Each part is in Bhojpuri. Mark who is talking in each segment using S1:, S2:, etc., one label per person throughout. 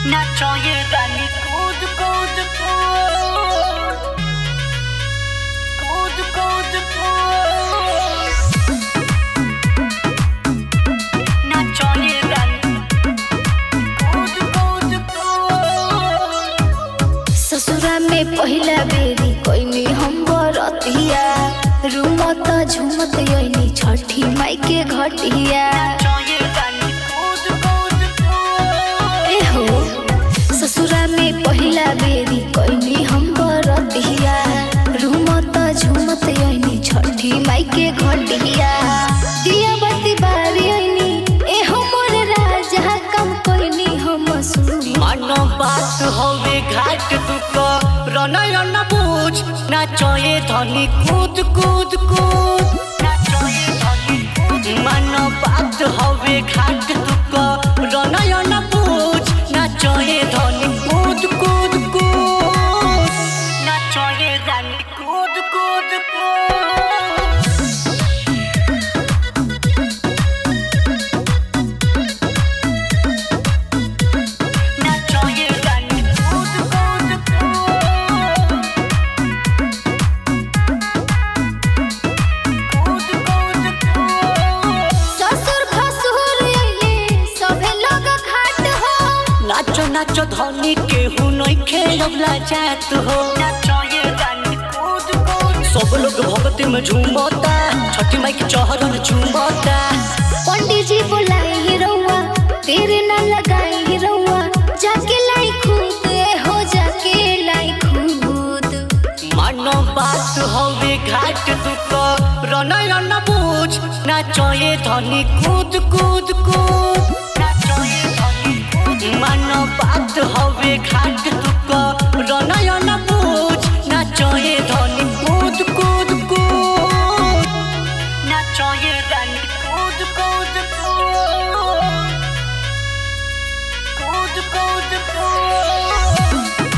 S1: नाचोये रानी कूद कूद कूद कूद कूद कूद नाचोये रानी कूद कूद कूद
S2: ससुरा में पहिला बेरी कोइनी हम बरतिया रूमत झुमत यनी छठी माई के घटिया
S1: नाचोये रानी कूद कूद कूद
S2: ए हो ससुरा में पहिला बेरी कोइनी हम बरतिया रूमत झुमत यनी छठी माई के घटिया दिया बत्ती बारी यनी ए हमर राजा कम कोइनी हम सुनी
S1: मानो बात होवे घाट दुख रनयन बुझ नाचोये धनी कूद कूद कूद नाचोये धनी कूद मानो बात होवे घाट दुख रनयन बुझ नाचोये धनी कूद कूद कूद नाचोये रानी कूद कूद कूद नाचोये रानी कूद कूद कूद कूद कूद कूद
S2: ससुर भसुर अइले सभे लोग घाट हो
S1: नाचो नाचो धनी केहू नइखे अबला जात हो नाचोये रानी कूद कूद सब लोग भक्ति में झूमता छठी माई के चौहरन झूमता
S2: पंडित जी बुलाए ही रउआ तेरे ना लगाए ही रउआ जाके लाई खुद ए हो जाके लाई खुद
S1: मानो बात होवे घाट दुख रनयन बुझ नाचोये धनी कूद कूद कूद नाचोये धनी कूद मानो बात होवे घाट दुख रनयन बुझ नाचोये धनी कूद कूद कूद नाचोये रानी कूद कूद कूद कूद कूद कूद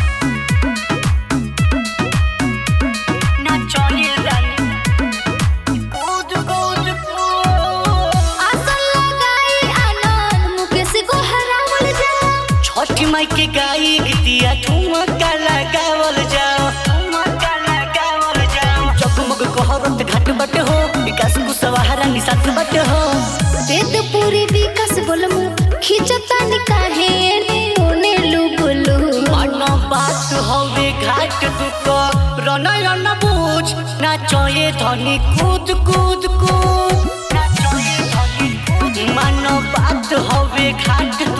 S1: नाचोये रानी कूद कूद कूद
S2: आसन लगाई आनंद मुकेश को हरावल जा
S1: छठी माई के गाई गीतिया ठुमका लगावल जाओ ठुमका लगावल जाओ जगमग कहरत घाट बट हो विकास कुशवाहा निसात बट हो
S2: वेद पूरी विकास बोलमु खिचता निकाहे ने ओने लुबुलु
S1: मन बात हवे घाट दुख रनयन बुझ नाचोये धनी कूद कूद कूद नाचोये धनी कूद मन बात हवे घाट